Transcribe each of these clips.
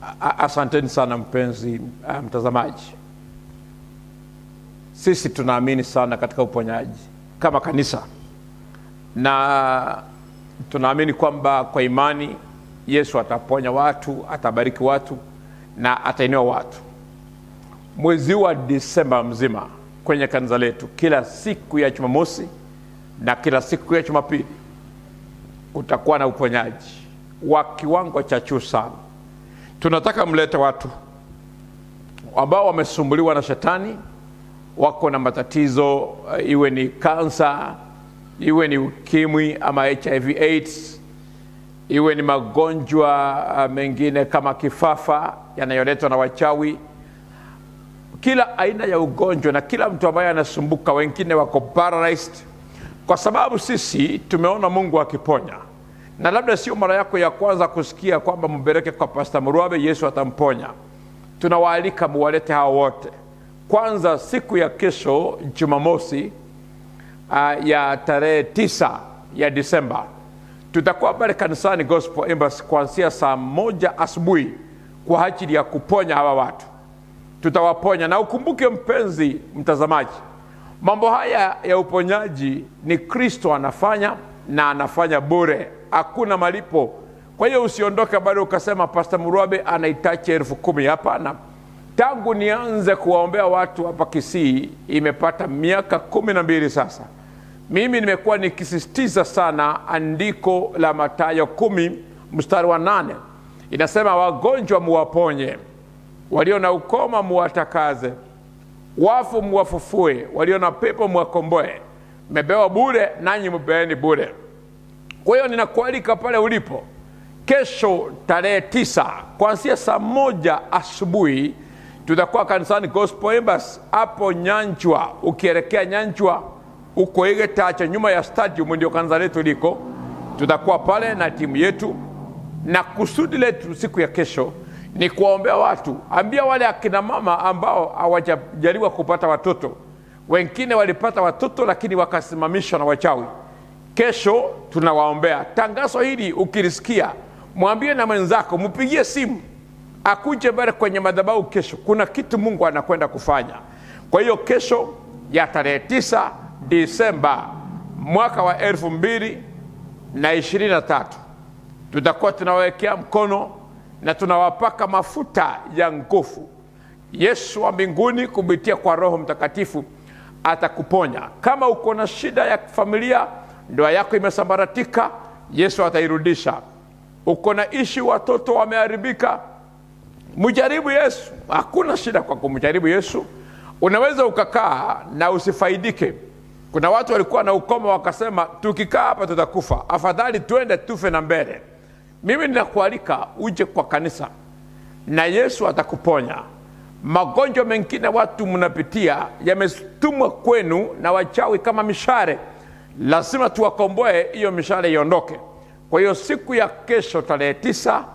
A- Asanteni sana mpenzi uh, mtazamaji. Sisi tunaamini sana katika uponyaji kama kanisa, na tunaamini kwamba kwa imani Yesu ataponya watu, atabariki watu na atainua watu. Mwezi huu wa Disemba mzima kwenye kanisa letu, kila siku ya Jumamosi na kila siku ya Jumapili kutakuwa na uponyaji wa kiwango cha juu sana. Tunataka mlete watu ambao wamesumbuliwa na shetani, wako na matatizo uh, iwe ni kansa, iwe ni ukimwi ama HIV AIDS, iwe ni magonjwa uh, mengine kama kifafa yanayoletwa na wachawi, kila aina ya ugonjwa na kila mtu ambaye anasumbuka, wengine wako paralyzed, kwa sababu sisi tumeona Mungu akiponya na labda sio mara yako ya kwanza kusikia kwamba mpeleke kwa Pasta Murwabe, Yesu atamponya. Tunawaalika muwalete hao wote. Kwanza siku ya kesho Jumamosi uh, ya tarehe tisa ya Disemba tutakuwa pale kanisani Gospel Embassy kuanzia saa moja asubuhi kwa ajili ya kuponya hawa watu, tutawaponya. Na ukumbuke mpenzi mtazamaji, mambo haya ya uponyaji ni Kristo anafanya na anafanya bure, hakuna malipo. Kwa hiyo usiondoke bado ukasema Pasta Murwabe anahitaji elfu kumi. Hapana, tangu nianze kuwaombea watu hapa Kisii imepata miaka kumi na mbili sasa. Mimi nimekuwa nikisisitiza sana andiko la Mathayo kumi mstari wa nane inasema, wagonjwa muwaponye, walio na ukoma muwatakaze, wafu muwafufue, walio na pepo muwakomboe. Mmepewa bure, nanyi mpeeni bure. Kwa hiyo ninakualika pale ulipo kesho tarehe tisa kuanzia saa moja asubuhi tutakuwa kanisani Gospel Embassy hapo Nyanjwa. Ukielekea Nyanjwa uko Igetacha, nyuma ya stadium ndio kanisa letu liko. Tutakuwa pale na timu yetu, na kusudi letu siku ya kesho ni kuwaombea watu. Ambia wale akina mama ambao hawajajaliwa kupata watoto, wengine walipata watoto lakini wakasimamishwa na wachawi kesho tunawaombea. Tangazo hili ukilisikia, mwambie na mwenzako, mpigie simu akuje mbele kwenye madhabahu kesho. Kuna kitu Mungu anakwenda kufanya. Kwa hiyo kesho ya tarehe tisa Disemba mwaka wa elfu mbili na ishirini na tatu tutakuwa tunawawekea mkono na tunawapaka mafuta ya nguvu. Yesu wa mbinguni kupitia kwa Roho Mtakatifu atakuponya. Kama uko na shida ya familia, ndoa yako imesambaratika, Yesu atairudisha. Uko na ishi, watoto wameharibika, mjaribu Yesu. Hakuna shida kwa kumjaribu Yesu. Unaweza ukakaa na usifaidike. Kuna watu walikuwa na ukoma wakasema, tukikaa hapa tutakufa, afadhali twende tufe na mbele. Mimi ninakualika uje kwa kanisa na Yesu atakuponya. Magonjwa mengine watu mnapitia yametumwa kwenu na wachawi kama mishare, lazima tuwakomboe, hiyo mishale iondoke. Kwa hiyo siku ya kesho tarehe tisa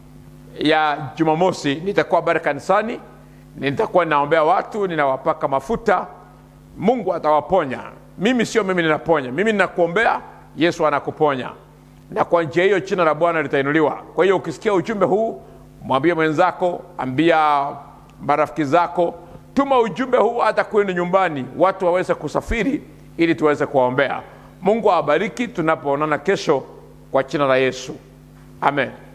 ya Jumamosi nitakuwa pale kanisani, nitakuwa ninaombea watu, ninawapaka mafuta. Mungu atawaponya. Mimi sio mimi ninaponya, mimi ninakuombea, Yesu anakuponya, na kwa njia hiyo jina la Bwana litainuliwa. Kwa hiyo ukisikia ujumbe huu, mwambie mwenzako, ambia marafiki zako, tuma ujumbe huu hata kwenu nyumbani, watu waweze kusafiri ili tuweze kuwaombea. Mungu awabariki tunapoonana kesho kwa jina la Yesu, amen.